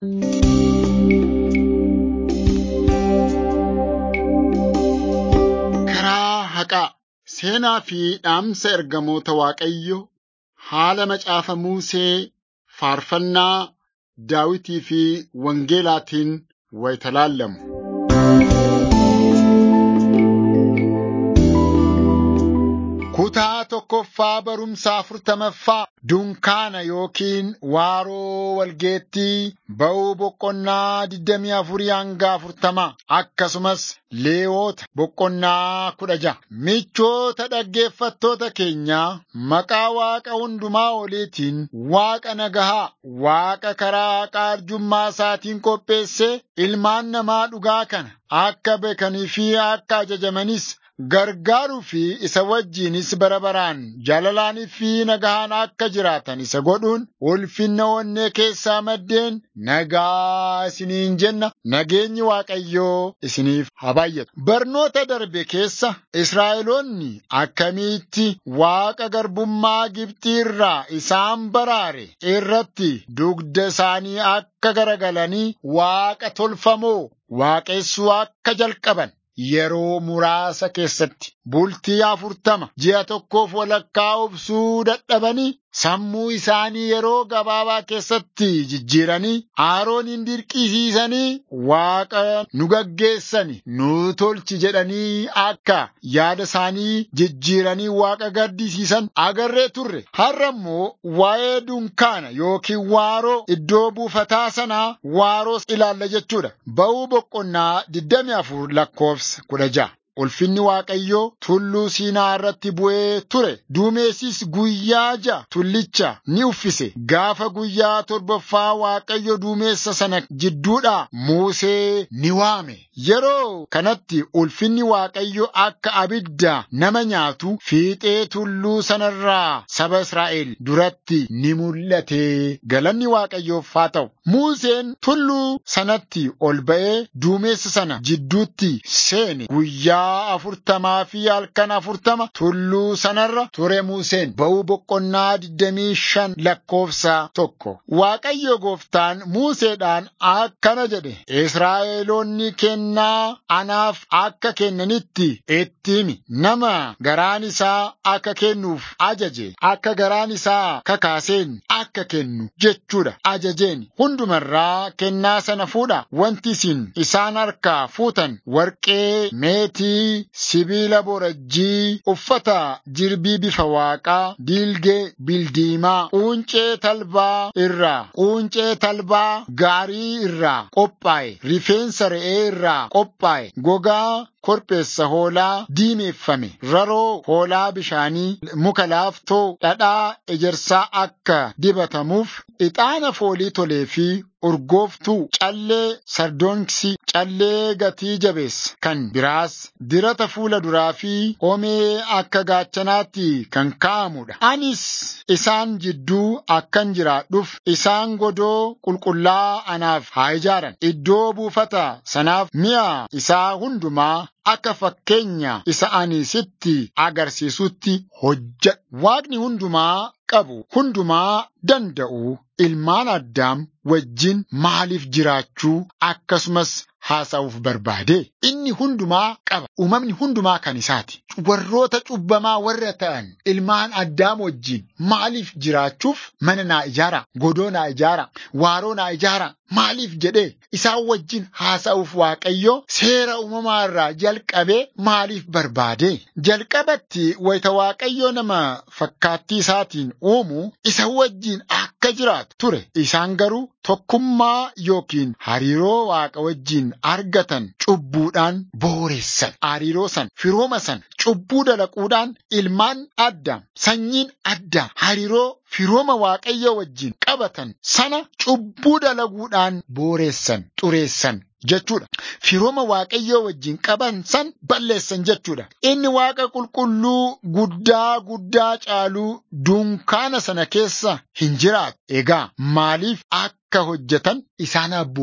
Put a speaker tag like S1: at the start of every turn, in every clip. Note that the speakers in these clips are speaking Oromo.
S1: Karaa haqaa seenaa fi dhaamsa ergamoota Waaqayyo haala macaafa Musee faarfannaa Daawitii fi Wangeelaatiin wayita laallamu. Kutaa tokkoffaa barumsa afurtamaffaa dunkaana yookiin waaroo walgeettii ba'uu boqonnaa digdamii afurii hanga afurtamaa akkasumas leewoota boqonnaa kudha ja'a. Michoota dhaggeeffattoota keenyaa maqaa Waaqa hundumaa oliitiin Waaqa nagahaa Waaqa karaa haqaa arjummaa isaatiin qopheessee ilmaan namaa dhugaa kana akka beekanii fi akka ajajamanis gargaaruu fi isa wajjinis bara baraan jaalalaanii fi nagahaan akka jiraatan isa godhuun ulfinna onnee keessaa maddeen nagaa isiniin jenna nageenyi Waaqayyoo isiniif haa baay'atu. Barnoota darbe keessa Israa'eloonni akkamitti Waaqa garbummaa Gibxii irraa isaan baraare irratti dugda isaanii akka garagalanii Waaqa tolfamoo waaqessuu akka jalqaban. Yeroo muraasa keessatti bultii afurtama ji'a tokkoof walakkaa obsuu dadhabanii sammuu isaanii yeroo gabaabaa keessatti jijjiiranii Aroonin dirqisiisanii Waaqa nu gaggeessani nu tolchi jedhanii akka yaada isaanii jijjiiranii Waaqa gaddisiisan agarree turre. Har'a immoo waa'ee dunkaana yookiin waaroo iddoo buufataa sanaa waaroo ilaalla jechuudha. Ba'uu boqonnaa 24 lakkoofsa kudha ja'a. Ulfinni Waaqayyoo tulluu Siinaa irratti bu'ee ture. Duumessis guyyaa ja'a tullicha ni uffise. Gaafa guyyaa torbaffaa Waaqayyo duumessa sana jidduudhaa Musee ni waame. Yeroo kanatti ulfinni Waaqayyo akka abidda nama nyaatu fiixee tulluu sanarraa saba Israa'el duratti ni mul'ate. Galanni Waaqayyoof haa ta'u. Museen tulluu sanatti ol ba'ee duumessa sana jidduutti seene. Guyyaa afurtamaa fi halkan afurtama tulluu sanarra ture Museen ba'uu boqonnaa digdamii shan lakkoofsa tokko. Waaqayyo gooftaan Museedhaan akkana jedhe Israa'eloonni kennaa anaaf akka kennanitti itti himi nama garaan isaa akka kennuuf ajaje akka garaan isaa kakaaseen akka kennu jechuudha ajajeen hundumarraa kennaa sana fuudha wanti isin isaan harkaa fuutan warqee meetii sibiila borajjii uffata jirbii bifa waaqaa diilgee bildiimaa quuncee talbaa irraa quuncee talbaa gaarii irraa qophaa'e rifeensa re'ee irraa qophaa'e gogaa korbeessa hoolaa diimeeffame raroo hoolaa bishaanii muka laaftoo dhadhaa ejersaa akka dibatamuuf ixaana foolii tolee fi urgooftuu callee sardoonksii callee gatii jabeessa kan biraas dirata fuula duraa fi homee akka gaachanaatti kan kaa'amudha. Anis isaan jidduu akkan jiraadhuuf isaan godoo qulqullaa anaaf haa ijaaran. Iddoo buufata sanaaf mi'a isaa hundumaa akka fakkeenya isa ani sitti agarsiisutti hojjedhu. Waaqni hundumaa qabu hundumaa danda'u ilmaan addaam wajjin maaliif jiraachuu akkasumas haasa'uuf barbaade inni hundumaa qaba uumamni hundumaa kan isaati warroota cubbamaa warra ta'an ilmaan addaam wajjin maaliif jiraachuuf mana naa ijaara godoo naa ijaara waaroo naa ijaara maaliif jedhee isaan wajjin haasa'uuf waaqayyo seera uumamaa irraa jalqabee maaliif barbaade jalqabatti wayita waaqayyo nama fakkaattii isaatiin uumu isa wajjin akka jiraatu ture isaan garuu tokkummaa yookiin hariiroo waaqa wajjin argatan cubbuudhaan booressan hariiroo san firooma san cubbuu dalaquudhaan ilmaan addaam sanyiin addaam hariiroo firooma waaqayyo wajjin qabatan sana cubbuu dalaguudhaan booressan xureessan jechuudha. Firooma waaqayyoo wajjin qaban san balleessan jechuudha. Inni waaqa qulqulluu guddaa guddaa caaluu dunkaana sana keessa hin jiraatu. Egaa maaliif akka hojjetan isaan abboome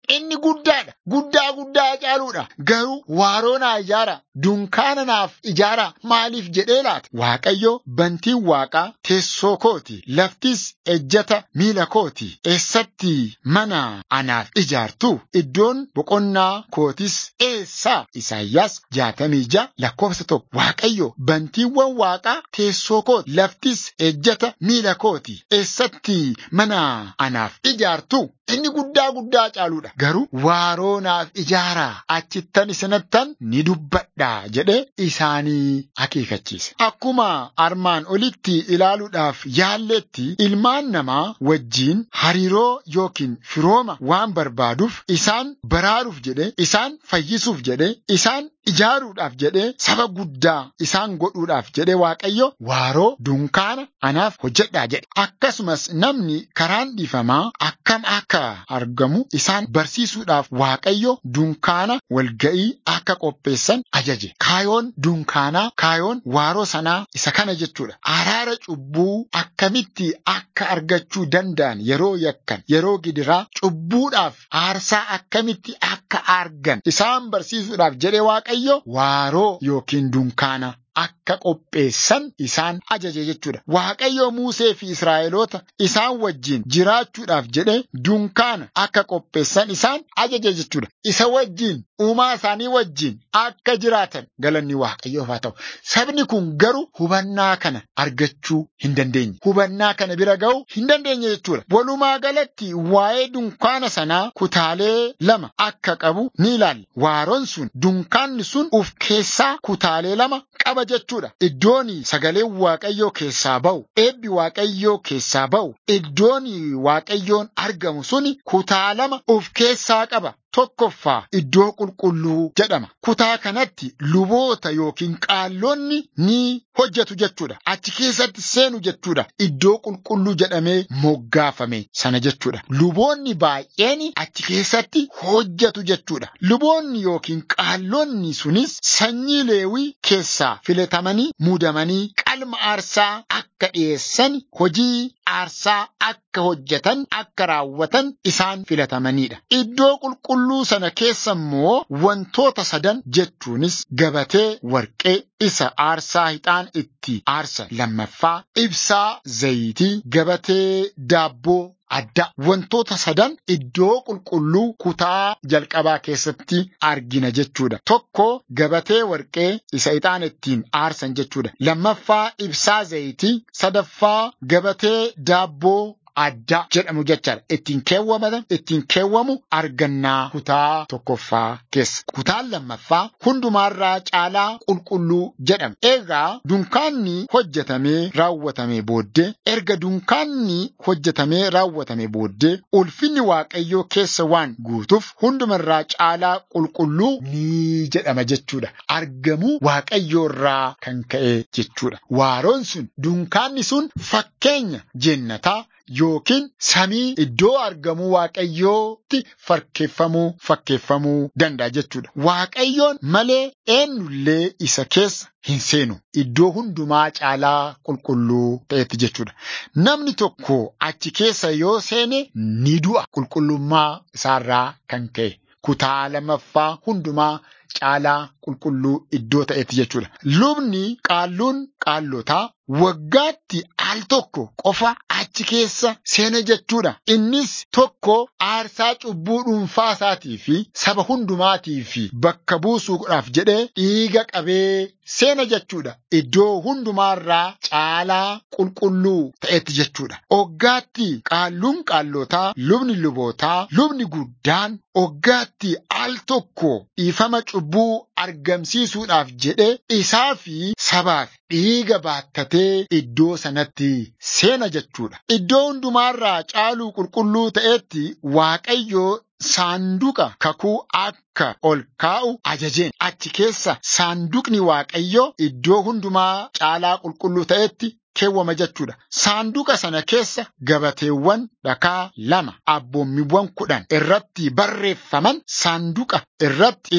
S1: inni guddaadha. Guddaa guddaa caaluudha. Garuu waaroo naa ijaara. Dunkaana naaf ijaara. Maaliif jedhee laata? Waaqayyo bantiin waaqaa teessoo kooti. Laftis ejjata miila kooti. Eessatti mana anaaf ijaartu? Iddoon boqonnaa kootis eessa? Isaayyaas jaatamii ja'a lakkoofsa tokko. Waaqayyo bantiiwwan waaqaa teessoo kooti. Laftis ejjata miila kooti. Eessatti mana anaaf ijaartu? Inni guddaa guddaa caaluudha. Garuu waaroo naaf ijaara. Achittan isinattan ni dubbadha jedhee isaanii akeekachiise. Akkuma armaan olitti ilaaluudhaaf yaalletti ilmaan namaa wajjiin hariiroo yookiin firooma waan barbaaduuf isaan baraaruuf jedhe isaan fayyisuuf jedhe isaan ijaaruudhaaf jedhee saba guddaa isaan godhuudhaaf jedhe waaqayyo waaroo dunkaana anaaf hojjedhaa jedhe. Akkasumas namni karaan dhiifamaa akkam akka argamu isaan barsiisuudhaaf waaqayyo dunkaana walga'ii akka qopheessan ajaje. Kaayoon dunkaanaa kaayoon waaroo sanaa isa kana jechuudha. Araara cubbuu akkamitti akka argachuu danda'an yeroo yakkan yeroo gidiraa cubbuudhaaf aarsaa akkamitti akka argan isaan barsiisuudhaaf jedhe waaqayyo waaroo yookiin dunkaana akka qopheessan isaan ajaje jechuudha. Waaqayyo Musee fi Israa'eloota isaan wajjin jiraachuudhaaf jedhe dunkaana akka qopheessan isaan ajaje jechuudha. Isa wajjin uumaa isaanii wajjin akka jiraatan galanni Waaqayyoof haa ta'u. Sabni kun garuu hubannaa kana argachuu hin dandeenye. Hubannaa kana bira ga'uu hin dandeenye jechuudha. Walumaa galatti waa'ee dunkaana sanaa kutaalee lama akka qabu ni ilaalla. Waaroon sun dunkaanni sun uf keessaa kutaalee lama qaba jechuudha. Iddoon sagaleen Waaqayyoo keessaa ba'u, eebbi Waaqayyoo keessaa ba'u, iddoon Waaqayyoon argamu suni kutaa lama of keessaa qaba. Tokkoffaa iddoo qulqulluu jedhama. Kutaa kanatti luboota yookiin qaallonni ni hojjetu jechuudha. Achi keessatti seenu jechuudha. Iddoo qulqulluu jedhamee moggaafame sana jechuudha. Luboonni baay'een achi keessatti hojjetu jechuudha. Luboonni yookiin qaallonni sunis sanyii leewii keessaa filatamanii muudamanii qalma aarsaa akka dhiyeessan hojii aarsaa akka hojjetan akka raawwatan isaan filatamanidha. Iddoo qulqulluu sana keessa immoo wantoota sadan jechuunis gabatee warqee isa aarsaa hixaan itti aarsa lammaffaa ibsaa zayitii gabatee daabboo adda wantoota sadan iddoo qulqulluu kutaa jalqabaa keessatti argina jechuudha. Tokko gabatee warqee isa ixaan ittiin aarsan jechuudha. Lammaffaa ibsaa zayitii sadaffaa gabatee daabboo adda jedhamu jechaadha. Ittiin keewwamatan ittiin keewwamu argannaa kutaa tokkoffaa keessa. Kutaan lammaffaa hundumaarraa caalaa qulqulluu jedhama. Egaa dunkaanni hojjetamee raawwatamee booddee erga dunkaanni hojjetamee raawwatamee booddee ulfinni waaqayyoo keessa waan guutuuf hundumarraa caalaa qulqulluu ni jedhama jechuudha. Argamuu waaqayyoorraa kan ka'e jechuudha. Waaroon sun dunkaanni sun fakkeenya jennataa yookiin samii iddoo argamuu waaqayyootti fakkeeffamuu fakkeeffamuu danda'a jechuudha. Waaqayyoon malee eenyullee isa keessa hin seenu. Iddoo hundumaa caalaa qulqulluu ta'etti jechuudha. Namni tokko achi keessa yoo seene ni du'a. Qulqullummaa isaarraa kan ka'e. Kutaa lammaffaa hundumaa caalaa qulqulluu iddoo ta'etti jechuudha. Lubni qaalluun qaallotaa waggaatti al tokko qofa achi keessa seena jechuudha. Innis tokko aarsaa cubbuu dhuunfaa isaatii fi saba hundumaatii fi bakka buusuudhaaf jedhee dhiiga qabee seena jechuudha. Iddoo hundumaarraa caalaa qulqulluu ta'etti jechuudha. Waggaatti qaalluun qaallotaa, lubni lubootaa, lubni guddaan waggaatti al tokko dhiifama cubbuu argamsiisuudhaaf jedhee isaa fi sabaaf dhiiga baattatee iddoo sanatti seena jechuudha. Iddoo hundumaarraa caaluu qulqulluu ta'etti Waaqayyoo saanduqa kakuu akka ol kaa'u ajajeen achi keessa saanduqni Waaqayyoo iddoo hundumaa caalaa qulqulluu ta'etti keewwama jechuudha. Saanduqa sana keessa gabateewwan dhakaa lama abboommiiwwan kudhan irratti barreeffaman saanduqa irratti isa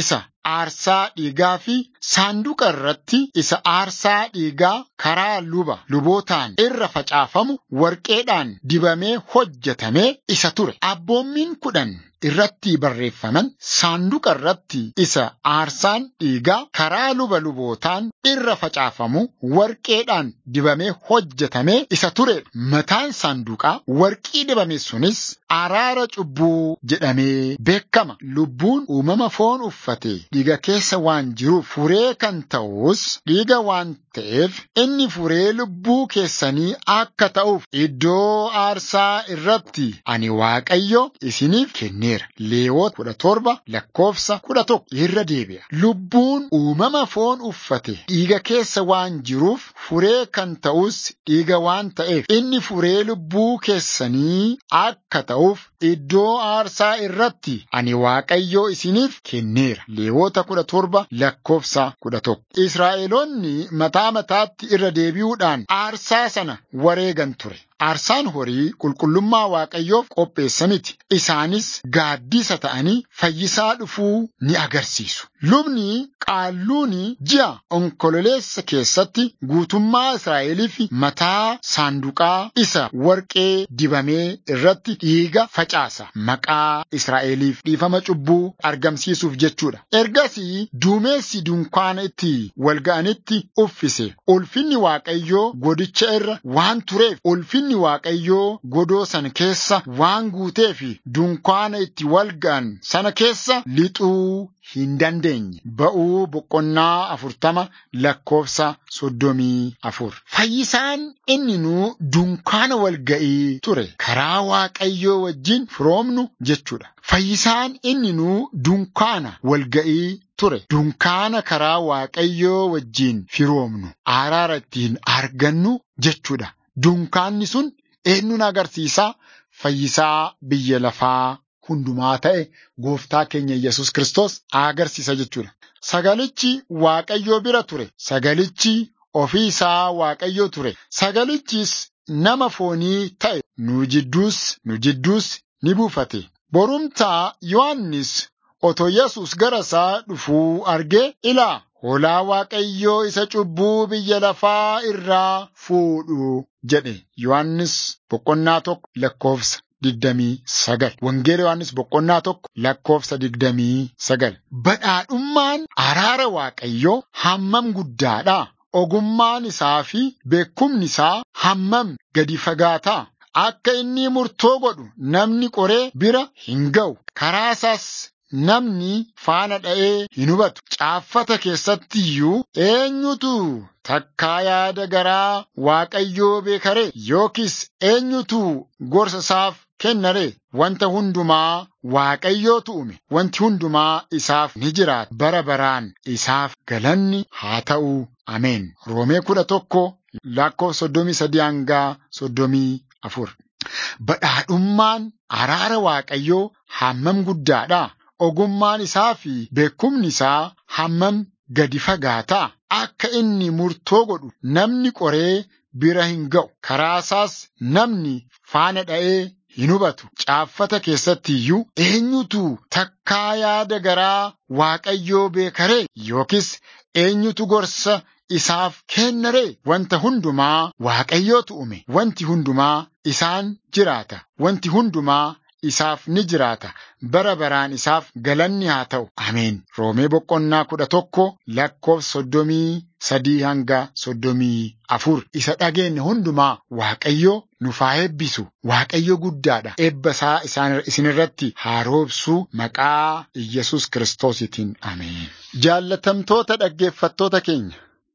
S1: aarsaa dhiigaa fi saanduqa irratti isa aarsaa dhiigaa karaa luba lubootaan irra facaafamu warqeedhaan dibamee hojjetamee isa ture. Abboommiin kudhan irratti barreeffaman saanduqa irratti isa aarsaan dhiigaa karaa luba lubootaan irra facaafamu warqeedhaan dibamee hojjetamee isa ture. Mataan saanduqaa warqii dibame sunis araara cubbuu jedhamee beekama. Lubbuun uumama foon uffate dhiiga keessa waan jiruuf furee kan ta'us dhiiga waan ta'eef inni furee lubbuu keessanii akka ta'uuf iddoo aarsaa irratti ani waaqayyo isiniif kenneera. Leewoota kudha torba lakkoofsa kudha tokko irra deebi'a. Lubbuun uumama foon uffate dhiiga keessa waan jiruuf furee kan ta'us dhiiga waan ta'eef inni furee lubbuu keessanii akka ta'uuf iddoo aarsaa irratti ani waaqayyo isiniif kenneera. Leewoota kudha torba lakkoofsa kudha tokko. Israa'eloonni mataa mataatti irra deebi'uudhaan aarsaa sana wareegan ture. Aarsaan horii qulqullummaa waaqayyoof qopheessa miti. Isaanis gaaddisa ta'anii fayyisaa dhufuu ni agarsiisu. Lubni qaalluuni ji'a onkololeessa keessatti guutummaa Israa'eliif mataa saanduqaa isa warqee dibamee irratti dhiiga facaasa. Maqaa Israa'eliif dhiifama cubbuu argamsiisuuf jechuudha. Ergasii duumessi dunkaana itti wal ga'anitti uffise. Ulfinni Waaqayyoo godicha irra waan tureef ulfinni Ulfinni Waaqayyoo godoo sana keessa waan guuteef dunkaana itti wal ga'an sana keessa lixuu hin dandeenye. Ba'uu boqonnaa afurtama lakkoofsa soddomii afur. Fayyisaan inni nuu dunkaana walga'ii ture. Karaa Waaqayyoo wajjin firoomnu jechuudha. Fayyisaan inni nuu dunkaana walga'ii ture. Dunkaana karaa Waaqayyoo wajjin firoomnu araara ittiin argannu jechuudha. Dunkaanni sun eenyuun agarsiisaa fayyisaa biyya lafaa hundumaa ta'e gooftaa keenya Yesus Kiristoos agarsiisa jechuudha. Sagalichi Waaqayyoo bira ture. Sagalichi ofii isaa Waaqayyoo ture. Sagalichis nama foonii ta'e nu jidduus nu jidduus ni buufate. Borumtaa Yohaannis otoo Yesus gara isaa dhufuu argee ilaa hoolaa Waaqayyoo isa cubbuu biyya lafaa irraa fuudhu jedhe. Yohaannis boqonnaa tokko lakkoofsa digdamii sagal. Wangeela Yohaannis boqonnaa tokko lakkoofsa digdamii sagal. Badhaadhummaan araara Waaqayyoo hammam guddaadha. Ogummaan isaa fi beekumni isaa hammam gadi fagaataa. Akka inni murtoo godhu namni qoree bira hin ga'u. Karaa isaas namni faana dha'ee hin hubatu. Caaffata keessatti iyyuu eenyutu takkaa yaada garaa Waaqayyoo beekare yookiis eenyutu gorsa isaaf kennare wanta hundumaa Waaqayyootu uume wanti hundumaa isaaf ni jiraata bara baraan isaaf galanni haa ta'u ameen. Roomee kudha tokko lakkoofsa soddomii sadii hangaa soddomii afur. Badhaadhummaan araara Waaqayyoo hammam guddaadha. Ogummaan isaa fi beekumni isaa hammam gadi fagaataa. Akka inni murtoo godhu namni qoree bira hin ga'u. Karaa isaas namni faana dha'ee hin hubatu. Caaffata keessatti iyyuu eenyutu takkaa yaada garaa Waaqayyoo beekare yookiis eenyutu gorsa isaaf kennare wanta hundumaa Waaqayyootu uume. Wanti hundumaa isaan jiraata. Wanti hundumaa isaaf ni jiraata. Bara baraan isaaf galanni haa ta'u. Ameen. Roomee boqonnaa kudha tokko lakkoofsa soddomii sadii hanga soddomii afur. Isa dhageenye hundumaa Waaqayyoo nuuf haa eebbisu. Waaqayyo guddaadha. Eebba isaa isaan isinirratti haa roobsu maqaa Iyyasuus Kiristoositiin. Ameen. Jaallatamtoota dhaggeeffattoota keenya.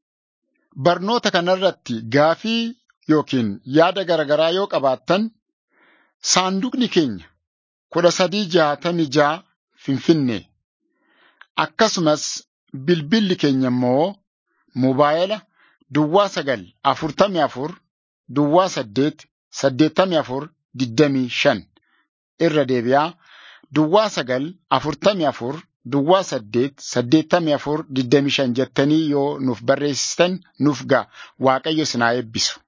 S1: Barnoota kanarratti gaafii yookiin yaada garaagaraa yoo qabaattan saanduqni keenya kudha sadii jaatamii jaa Finfinnee akkasumas bilbilli keenya immoo moobaayila duwwaa sagal afurtamii afur duwwaa saddeet saddeettamii afur digdamii shan irra deebi'aa duwwaa sagal afurtamii afur duwwaa saddeet saddeettamii afur digdamii shan jettanii yoo nuuf barreessitan nuuf ga'a waaqayyo isin haa eebbisu.